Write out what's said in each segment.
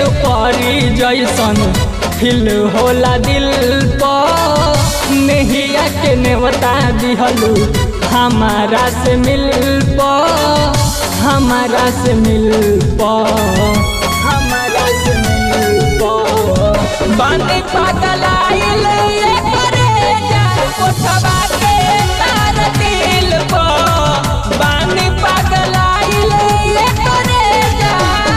परी जैसन फिल होला दिल पर नहिया के नेवता दिहलू हमारा से मिल प हमारा से मिल प हमारा से मिल प बानी पागल आइल ये करे जा कोठवा के तार दिल प बानी पागल आइल ये करे जा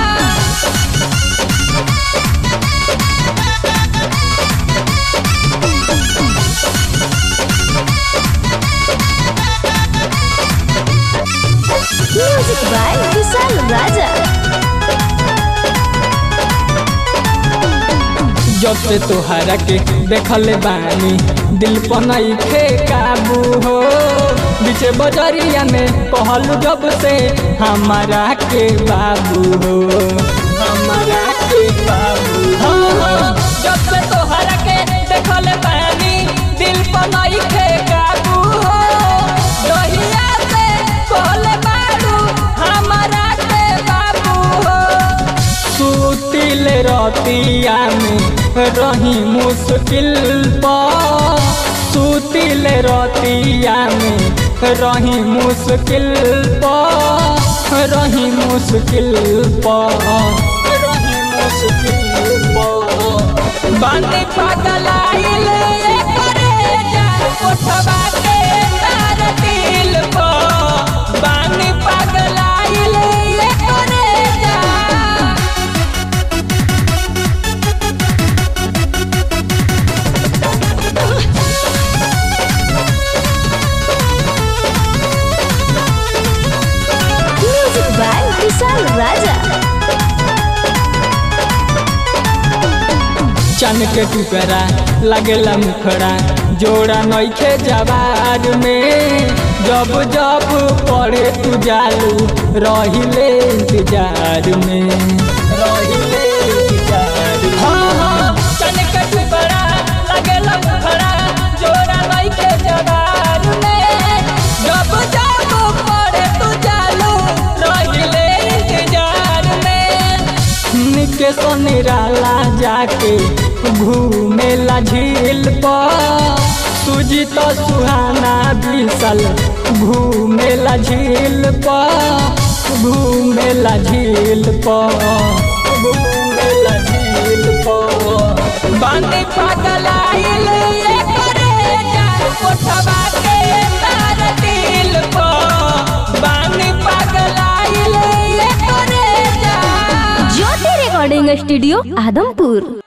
Music by Vishal Raja. जब से तोहरा के देखल बानी दिल पनई खे काबू हो बीचे बजरिया में कहलू जब से हमारा के बाबू हो हमारा के बाबू हो जब से तोहरा के देखल बानी दिल पनई खे काबू हो दहिया से कहल बारू हमारा के बाबू हो सुतिल रतिया में रही मुश्किल पर सुतिल रतिया में रही मुश्किल पर रही मुश्किल पर रही मुश्किल पर बानी पागल आइल ये करे जा कोठवा के तार दिल पर बानी पागल आइल ये करे जा Music by Vishal Raja. चन के टुकड़ा लगेला मुखड़ा जोड़ा नइखे जवार में जब जब पड़े तू जालू रहिले इंतजार में रहिले इंतजार में। हाँ हाँ चन के टुकड़ा लगेला मुखड़ा जोड़ा नइखे जवार में जब जब पड़े तू जालू रहिले इंतजार में निके निराला जाके घूमेला झील पर सुजीत सुहाना बिसल घूमेला झील पर घूमेला झील पर घूमेला झील पर बानी पागल आइल ये करे जा कोठवा के तार दिल पर बानी पागल आइल ये करे जा ज्योति रिकॉर्डिंग स्टूडियो आदमपुर